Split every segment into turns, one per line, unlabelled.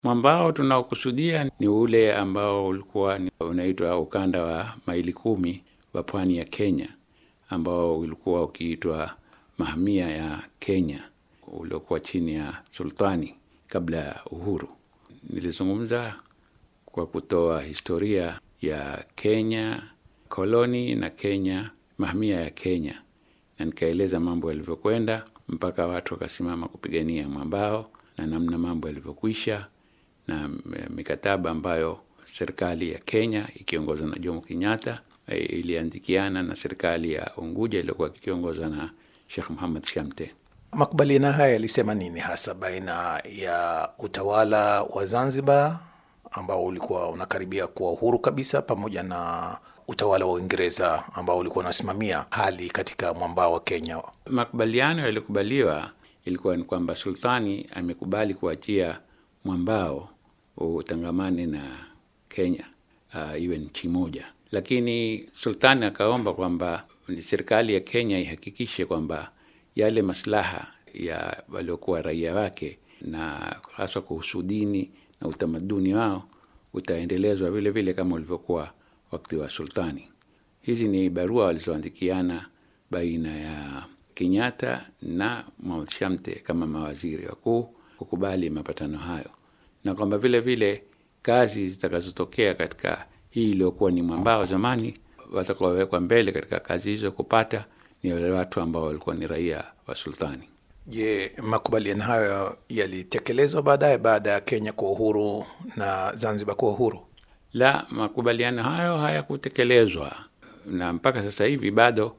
Mwambao tunaokusudia ni ule ambao ulikuwa ni unaitwa ukanda wa maili kumi wa pwani ya Kenya, ambao ulikuwa ukiitwa mahamia ya Kenya, uliokuwa chini ya sultani kabla ya uhuru. Nilizungumza kwa kutoa historia ya Kenya koloni na Kenya mahamia ya Kenya, na nikaeleza mambo yalivyokwenda mpaka watu wakasimama kupigania mwambao na namna mambo yalivyokwisha na mikataba ambayo serikali ya Kenya ikiongozwa na Jomo Kenyatta iliandikiana na serikali ya Unguja iliyokuwa ikiongozwa na Sheikh Muhammad Shamte.
Makubaliano haya yalisema nini hasa baina ya utawala wa Zanzibar ambao ulikuwa unakaribia kuwa uhuru kabisa pamoja na utawala wa Uingereza ambao ulikuwa unasimamia hali katika mwambao wa Kenya?
Makubaliano yaliyokubaliwa ilikuwa ni kwamba sultani amekubali kuachia mwambao utangamane na Kenya, uh, iwe nchi moja, lakini sultani akaomba kwamba serikali ya Kenya ihakikishe kwamba yale maslaha ya waliokuwa raia wake na hasa kuhusu dini na utamaduni wao utaendelezwa vile vile kama ulivyokuwa wakati wa sultani. Hizi ni barua walizoandikiana baina ya Kenyatta na Mohamed Shamte kama mawaziri wakuu kukubali mapatano hayo, na kwamba vile vile kazi zitakazotokea katika hii iliyokuwa ni mwambao zamani, watakaowekwa mbele katika kazi hizo kupata ni wale watu ambao walikuwa ni raia wa sultani.
Je, makubaliano hayo yalitekelezwa baadaye baada ya Kenya kuwa uhuru na Zanzibar kuwa uhuru?
La, makubaliano hayo hayakutekelezwa na mpaka sasa hivi bado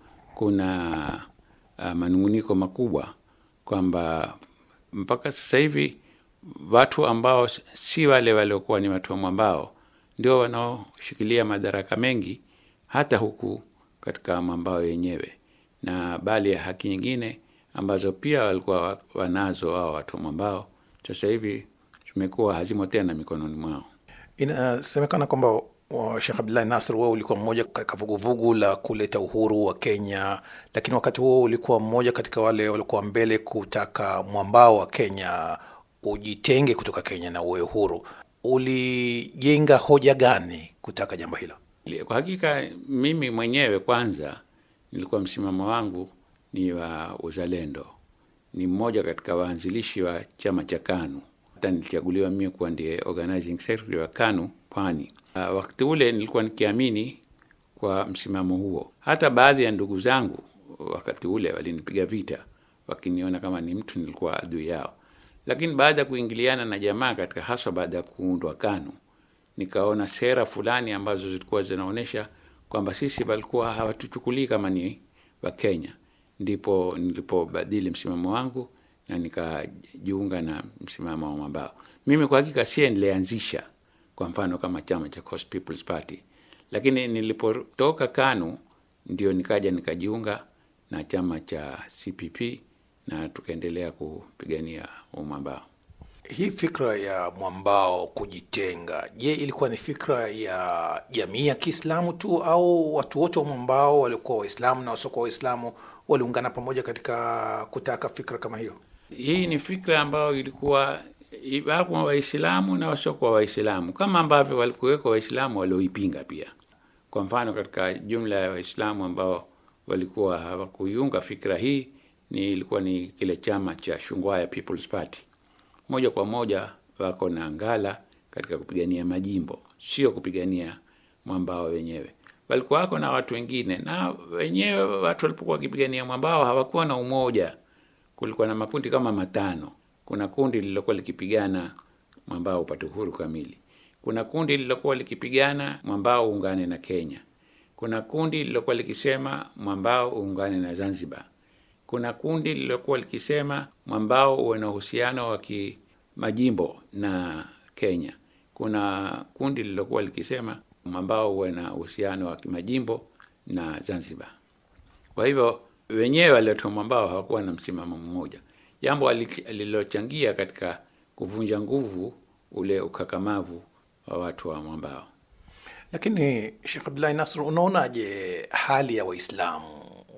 kuna uh, manunguniko makubwa kwamba mpaka sasa hivi watu ambao si wale waliokuwa ni watu wa mwambao ndio wanaoshikilia madaraka mengi hata huku katika mwambao yenyewe, na bali ya haki nyingine ambazo pia walikuwa wanazo hao watu wa mwambao sasa hivi zimekuwa hazimo tena mikononi mwao.
Inasemekana kwamba Sheikh Abdullahi Nasr, wewe ulikuwa mmoja katika vuguvugu la kuleta uhuru wa Kenya, lakini wakati huo ulikuwa mmoja katika wale walikuwa mbele kutaka mwambao wa Kenya ujitenge kutoka Kenya na uwe uhuru. Ulijenga hoja gani kutaka jambo hilo?
Kwa hakika mimi mwenyewe kwanza nilikuwa msimamo wangu ni wa uzalendo. Ni mmoja katika waanzilishi wa chama cha KANU. Hata nilichaguliwa mimi kuwa ndiye organizing secretary wa KANU Pwani. Uh, wakati ule nilikuwa nikiamini kwa msimamo huo. Hata baadhi ya ndugu zangu wakati ule walinipiga vita, wakiniona kama ni mtu nilikuwa adui yao, lakini baada ya kuingiliana na jamaa katika, hasa baada ya kuundwa KANU, nikaona sera fulani ambazo zilikuwa zinaonyesha kwamba sisi walikuwa hawatuchukulii kama ni wa Kenya ndipo nilipobadili msimamo wangu na nikajiunga na msimamo wa mwambao. Mimi kwa hakika sie nilianzisha kwa mfano kama chama cha Coast People's Party, lakini nilipotoka KANU ndio nikaja nikajiunga na chama cha CPP na tukaendelea kupigania umwambao.
Hii fikra ya mwambao kujitenga, je, ilikuwa ni fikra ya jamii ya Kiislamu tu au watu wote wa mwambao waliokuwa Waislamu na wasiokuwa Waislamu waliungana pamoja katika kutaka fikra kama hiyo?
Hii ni fikra ambayo ilikuwa wapo Waislamu na wasiokuwa Waislamu, kama ambavyo walikuweko Waislamu walioipinga pia. Kwa mfano, katika jumla ya Waislamu ambao walikuwa hawakuiunga fikra hii ni ilikuwa ni kile chama cha Shungwaya People's Party. Moja kwa moja wako na ngala katika kupigania majimbo, sio kupigania mwambao wenyewe. Walikuwa wako na watu wengine, na wenyewe watu walipokuwa wakipigania mwambao hawakuwa na umoja. Kulikuwa na makundi kama matano. Kuna kundi lililokuwa likipigana mwambao upate uhuru kamili. Kuna kundi lililokuwa likipigana mwambao uungane na Kenya. Kuna kundi lililokuwa likisema mwambao uungane na Zanzibar. Kuna kundi lililokuwa likisema mwambao uwe na uhusiano wa kimajimbo na Kenya. Kuna kundi lililokuwa likisema mwambao uwe na uhusiano wa kimajimbo na Zanzibar. Kwa hivyo wenyewe waliotoa mwambao hawakuwa na msimamo mmoja, jambo lililochangia katika kuvunja nguvu ule ukakamavu wa watu wa mwambao.
Lakini Sheikh Abdullahi Nasr, unaonaje hali ya Waislamu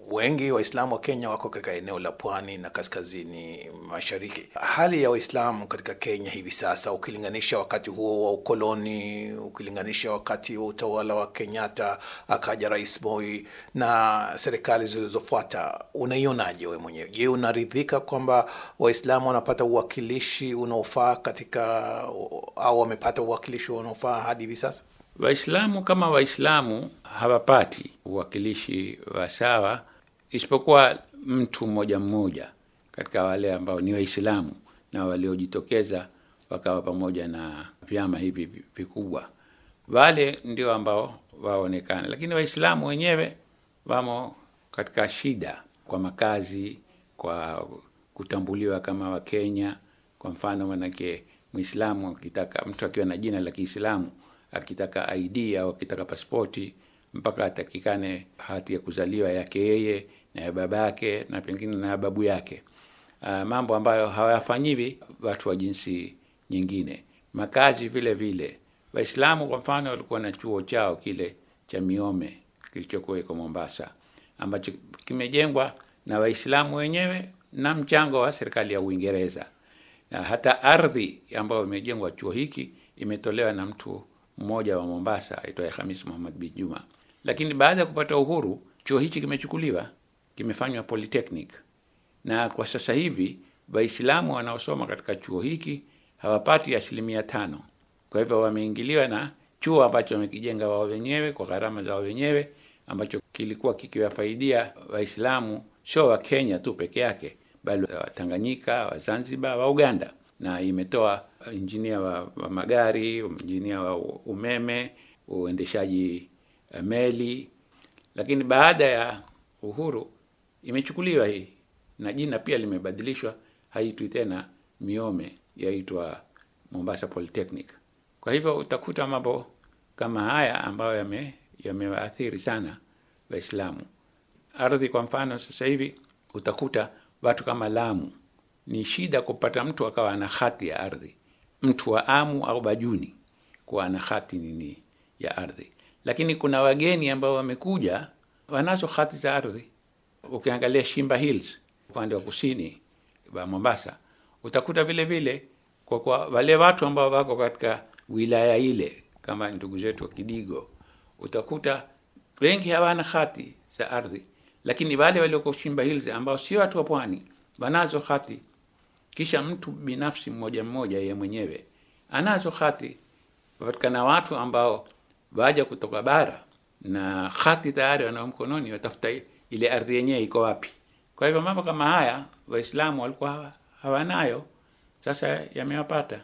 wengi Waislamu wa Kenya wako katika eneo la pwani na kaskazini mashariki. Hali ya Waislamu katika Kenya hivi sasa, ukilinganisha wakati huo wa ukoloni, ukilinganisha wakati wa utawala wa Kenyatta, akaja Rais Moi na serikali zilizofuata, unaionaje wewe mwenyewe? Je, unaridhika kwamba Waislamu wanapata uwakilishi unaofaa katika au wamepata uwakilishi unaofaa hadi hivi sasa?
Waislamu kama Waislamu hawapati uwakilishi wa sawa, isipokuwa mtu mmoja mmoja katika wale ambao ni Waislamu na waliojitokeza wakawa pamoja na vyama hivi vikubwa, wale ndio ambao waonekana, lakini Waislamu wenyewe wamo katika shida kwa makazi, kwa kutambuliwa kama Wakenya. Kwa mfano, manake Mwislamu akitaka mtu akiwa na jina la Kiislamu akitaka ID au akitaka pasipoti mpaka atakikane hati ya kuzaliwa yake yeye na ya baba yake na pengine na ya babu yake. Uh, mambo ambayo hawayafanyiwi watu wa jinsi nyingine. Makazi vile vile, Waislamu kwa mfano walikuwa na chuo chao kile cha Miome kilichokuweko Mombasa, ambacho kimejengwa na Waislamu wenyewe na mchango wa serikali ya Uingereza, na hata ardhi ambayo imejengwa chuo hiki imetolewa na mtu mmoja wa Mombasa aitwaye Hamis Muhammad bin Juma. Lakini baada ya kupata uhuru, chuo hichi kimechukuliwa, kimefanywa polytechnic, na kwa sasa hivi Waislamu wanaosoma katika chuo hiki hawapati asilimia tano. Kwa hivyo wameingiliwa na chuo ambacho wamekijenga wao wenyewe kwa gharama za wao wenyewe, ambacho kilikuwa kikiwafaidia Waislamu sio wa Kenya tu peke yake, bali wa Tanganyika, wa Zanzibar, wa Uganda na imetoa injinia wa, wa magari, injinia wa umeme, uendeshaji meli. Lakini baada ya uhuru imechukuliwa hii na jina pia limebadilishwa, haitwi tena Miome, yaitwa Mombasa Polytechnic. Kwa hivyo utakuta mambo kama haya ambayo yame yamewaathiri sana Waislamu. Ardhi kwa mfano, sasa hivi utakuta watu kama Lamu ni shida kupata mtu akawa ana hati ya ardhi, mtu wa Amu au Bajuni kuwa ana hati nini ya ardhi. Lakini kuna wageni ambao wamekuja wanazo hati za ardhi. Ukiangalia Shimba Hills upande wa kusini wa Mombasa, utakuta vile vile kwa, kwa wale watu ambao wako katika wilaya ile kama ndugu zetu wa Kidigo, utakuta wengi hawana hati za ardhi, lakini wale walioko Shimba Hills ambao sio watu wa pwani wanazo hati kisha mtu binafsi mmoja mmoja yeye mwenyewe anazo hati. Patikana watu ambao waja kutoka bara na hati tayari wanao mkononi, watafuta ile ardhi yenyewe iko wapi. Kwa hivyo mambo kama haya Waislamu walikuwa hawanayo, sasa yamewapata.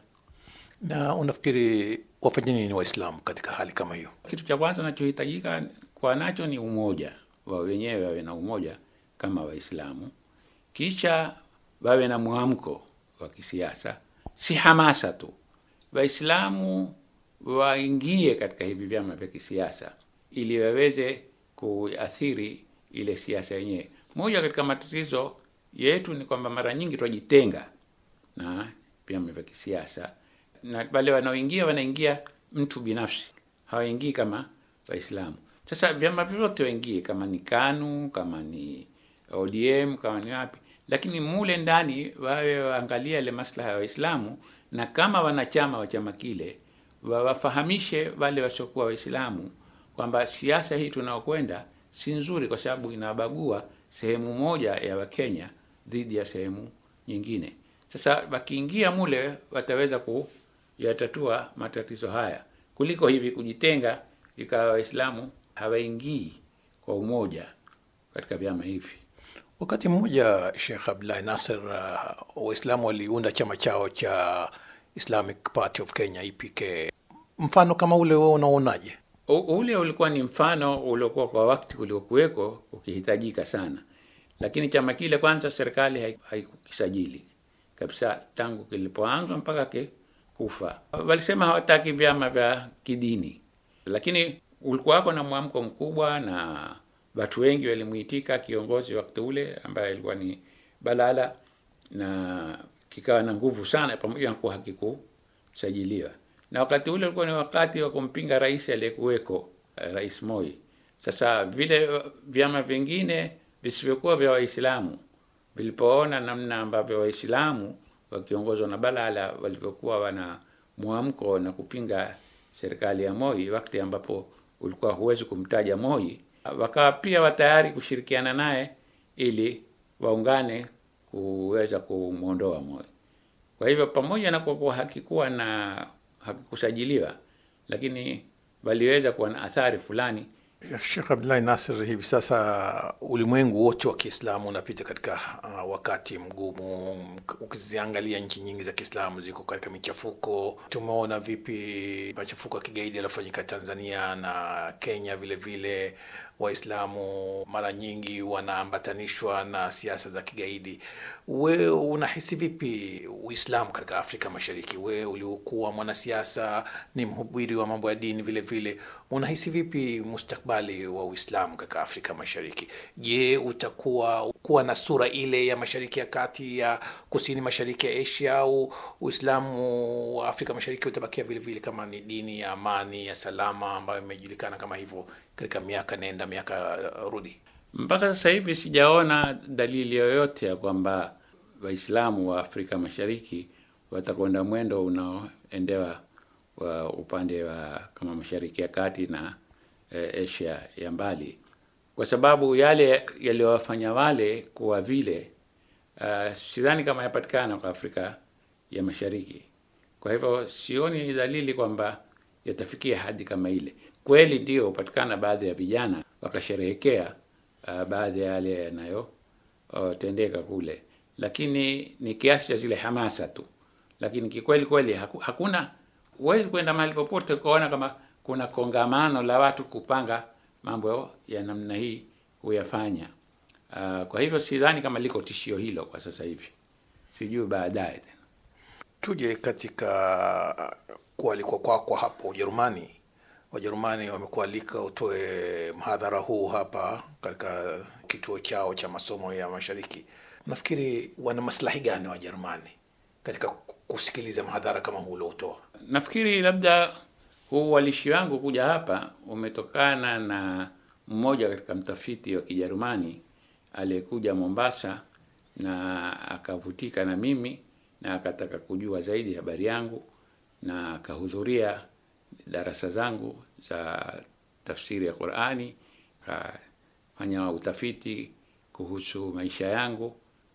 Na unafikiri wafanye nini Waislamu katika hali kama hiyo?
Kitu cha kwanza nachohitajika kwa nacho ni umoja wa wenyewe, wawe na umoja kama Waislamu, kisha wawe na mwamko wa kisiasa, si hamasa tu. Waislamu waingie katika hivi vyama vya kisiasa ili waweze kuathiri ile siasa yenyewe. Moja katika matatizo yetu ni kwamba mara nyingi twajitenga na vyama vya kisiasa, na wale wanaoingia wanaingia mtu binafsi, hawaingii kama Waislamu. Sasa vyama vyote waingie, kama ni KANU, kama ni ODM, kama ni wapi lakini mule ndani wawe waangalia ile maslaha ya Waislamu, na kama wanachama wa chama kile wawafahamishe wale wasiokuwa Waislamu kwamba siasa hii tunaokwenda si nzuri, kwa sababu inabagua sehemu moja ya Wakenya dhidi ya sehemu nyingine. Sasa wakiingia mule wataweza kuyatatua matatizo haya kuliko hivi kujitenga, ikawa Waislamu hawaingii kwa umoja katika vyama hivi.
Wakati mmoja Sheikh Abdullahi Nasser, uh, Waislamu waliunda chama chao cha Islamic Party of Kenya EPK. Mfano kama ule wewe unaonaje?
Ule ulikuwa ni mfano uliokuwa kwa wakati uliokuweko ukihitajika sana, lakini chama kile kwanza serikali haikukisajili kabisa tangu kilipoanzwa mpaka kufa. Walisema hawataki vyama vya kidini, lakini ulikuwako na mwamko mkubwa na watu wengi walimuitika kiongozi wakati ule ambaye alikuwa ni Balala, na kikawa na nguvu sana, pamoja na kuwa hakikusajiliwa. Na wakati ule ulikuwa ni wakati wa kumpinga rais aliyekuweko, Rais Moi. Sasa vile vyama vingine visivyokuwa vya Waislamu vilipoona namna ambavyo Waislamu wakiongozwa na Balala walivyokuwa wana mwamko na kupinga serikali ya Moi, wakati ambapo ulikuwa huwezi kumtaja Moi, wakawa pia watayari kushirikiana naye ili waungane kuweza kumwondoa Moi. Kwa hivyo pamoja na kuwa hakikuwa na hakikusajiliwa, lakini waliweza kuwa na athari fulani.
Shekh Abdullahi Nasir, hivi sasa ulimwengu wote wa Kiislamu unapita katika uh, wakati mgumu. Ukiziangalia nchi nyingi za Kiislamu ziko katika michafuko. Tumeona vipi machafuko ya kigaidi yaliyofanyika Tanzania na Kenya vile vile. Waislamu mara nyingi wanaambatanishwa na siasa za kigaidi. We unahisi vipi Uislamu katika Afrika Mashariki? We uliokuwa mwanasiasa, ni mhubiri wa mambo ya dini vile vile, unahisi vipi mustakbali wa Uislamu katika Afrika Mashariki? Je, utakuwa kuwa na sura ile ya Mashariki ya Kati, ya kusini mashariki ya Asia, au Uislamu wa Afrika Mashariki utabakia vile vile kama ni dini ya amani ya salama ambayo imejulikana kama hivyo katika miaka nenda miaka rudi?
Mpaka sasa hivi sijaona dalili yoyote ya kwamba Waislamu wa Afrika Mashariki watakwenda mwendo unaoendewa wa upande wa kama Mashariki ya Kati na e, Asia ya mbali, kwa sababu yale yaliyowafanya wale kuwa vile, uh, sidhani kama yapatikana kwa Afrika ya Mashariki. Kwa hivyo sioni dalili kwamba yatafikia hadi kama ile. Kweli ndio hupatikana baadhi ya vijana wakasherehekea uh, baadhi ya yale yanayotendeka uh, kule, lakini ni kiasi cha zile hamasa tu, lakini kikweli kweli haku, hakuna huwezi kwenda mahali popote ukaona kama kuna kongamano la watu kupanga mambo ya namna hii kuyafanya. Uh, kwa hivyo sidhani kama liko tishio hilo kwa sasa hivi, sijui baadaye tena.
Tuje katika kualikwa kwako hapo Ujerumani. Wajerumani wamekualika utoe mhadhara huu hapa katika kituo chao cha masomo ya Mashariki. Nafikiri wana maslahi gani Wajerumani katika kusikiliza mhadhara kama huu uliotoa?
Nafikiri labda huu uwalishi wangu kuja hapa umetokana na mmoja katika mtafiti wa Kijerumani aliyekuja Mombasa na akavutika na mimi na akataka kujua zaidi habari yangu na akahudhuria darasa zangu za tafsiri ya Qur'ani, akafanya utafiti kuhusu maisha yangu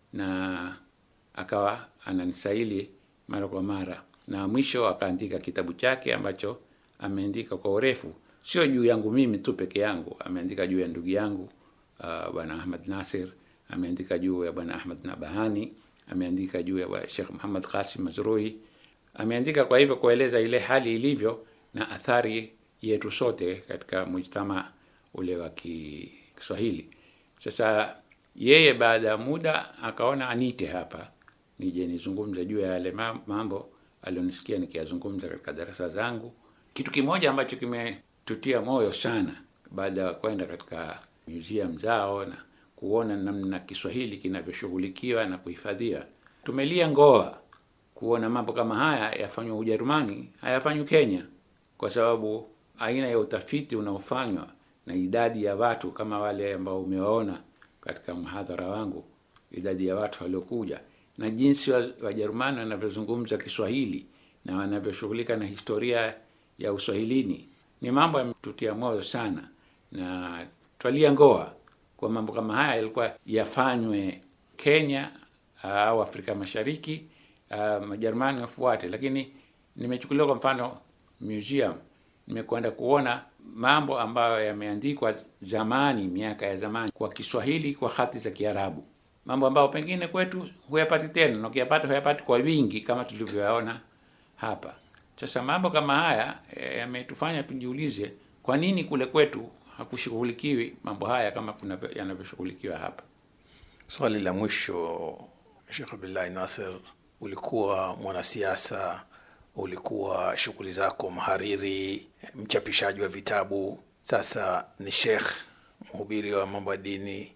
na akawa ananisaili mara kwa mara, na mwisho akaandika kitabu chake ambacho ameandika kwa urefu, sio juu yangu mimi tu peke yangu, ameandika juu ya ndugu yangu uh, bwana Ahmad Nasir, ameandika juu ya bwana Ahmad Nabahani, ameandika juu ya Sheikh Muhammad Qasim Mazrui, ameandika kwa hivyo kueleza ile hali ilivyo na athari yetu sote katika mujtama ule wa Kiswahili. Sasa yeye baada ya muda akaona anite hapa nije nizungumze juu ya yale mambo alionisikia nikiyazungumza katika darasa zangu. Kitu kimoja ambacho kimetutia moyo sana baada ya kwenda katika museum zao na kuona namna Kiswahili kinavyoshughulikiwa na kuhifadhiwa, tumelia ngoa kuona mambo kama haya yafanywa Ujerumani, hayafanywi Kenya, kwa sababu aina ya utafiti unaofanywa na idadi ya watu kama wale ambao umewaona katika mhadhara wangu, idadi ya watu waliokuja na jinsi Wajerumani wanavyozungumza Kiswahili na wanavyoshughulika na historia ya uswahilini ni mambo yametutia moyo sana, na twalia ngoa kwa mambo kama haya yalikuwa yafanywe Kenya au Afrika Mashariki, Majerumani wafuate. Lakini nimechukuliwa kwa mfano museum, nimekwenda kuona mambo ambayo yameandikwa zamani, miaka ya zamani, kwa Kiswahili kwa hati za Kiarabu, mambo ambayo pengine kwetu huyapati tena, na ukiyapata huyapati kwa wingi kama tulivyoyaona hapa. Sasa mambo kama haya yametufanya tujiulize, kwa nini kule kwetu hakushughulikiwi mambo haya kama kuna yanavyoshughulikiwa hapa.
Swali la mwisho, Sheikh Abdullahi Nasir, ulikuwa mwanasiasa, ulikuwa shughuli zako mhariri, mchapishaji wa vitabu, sasa ni shekh, mhubiri wa mambo ya dini.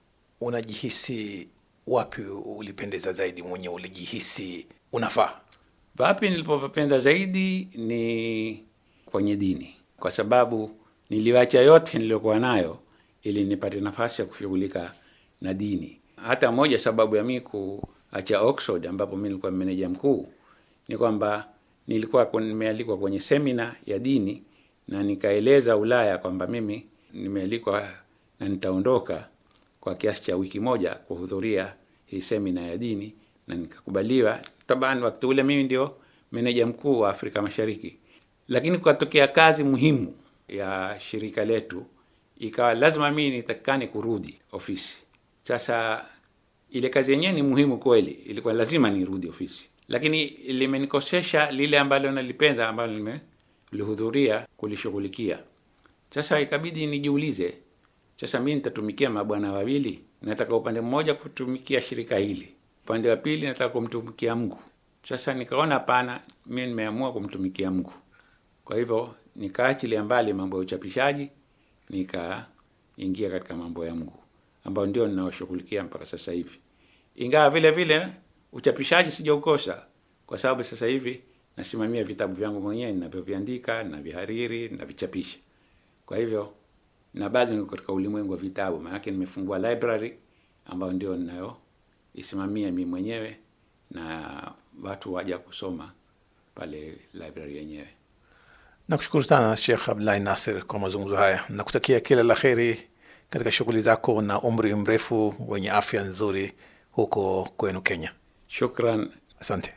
Unajihisi wapi ulipendeza zaidi mwenye ulijihisi unafaa?
Wapi nilipopenda zaidi ni kwenye dini, kwa sababu niliwacha yote niliyokuwa nayo ili nipate nafasi ya kushughulika na dini. Hata moja sababu ya mimi kuacha Oxford ambapo mimi nilikuwa meneja mkuu ni kwamba nilikuwa nimealikwa kwenye semina ya dini na nikaeleza Ulaya kwamba mimi nimealikwa na nitaondoka kwa kiasi cha wiki moja kuhudhuria hii semina ya dini na nikakubaliwa. Taban wakati ule mimi ndio meneja mkuu wa Afrika Mashariki, lakini kukatokea kazi muhimu ya shirika letu, ikawa lazima mimi nitakikane kurudi ofisi. Sasa ile kazi yenyewe ni muhimu kweli, ilikuwa lazima nirudi ofisi, lakini limenikosesha lile ambalo nalipenda ambalo nimelihudhuria kulishughulikia. Sasa ikabidi nijiulize, sasa mimi nitatumikia mabwana wawili, nataka upande mmoja kutumikia shirika hili, upande wa pili nataka kumtumikia Mungu. Sasa nikaona hapana, mimi nimeamua kumtumikia Mungu. Kwa hivyo nikaachilia mbali mambo ya uchapishaji, nikaingia katika mambo ya Mungu ambayo ndio ninaoshughulikia mpaka sasa hivi, ingawa vile vile uchapishaji sijaukosa, kwa sababu sasa hivi nasimamia vitabu vyangu mwenyewe ninavyoviandika, navihariri, navichapisha. Kwa hivyo na bado niko katika ulimwengu wa vitabu, maanake nimefungua library ambayo ndio ninayoisimamia mimi mwenyewe na watu waja kusoma pale library yenyewe.
Nakushukuru sana Sheikh Abdullahi Nasir kwa mazungumzo haya. Nakutakia kila la kheri katika shughuli zako na umri mrefu wenye afya nzuri huko kwenu Kenya.
Shukran.
Asante.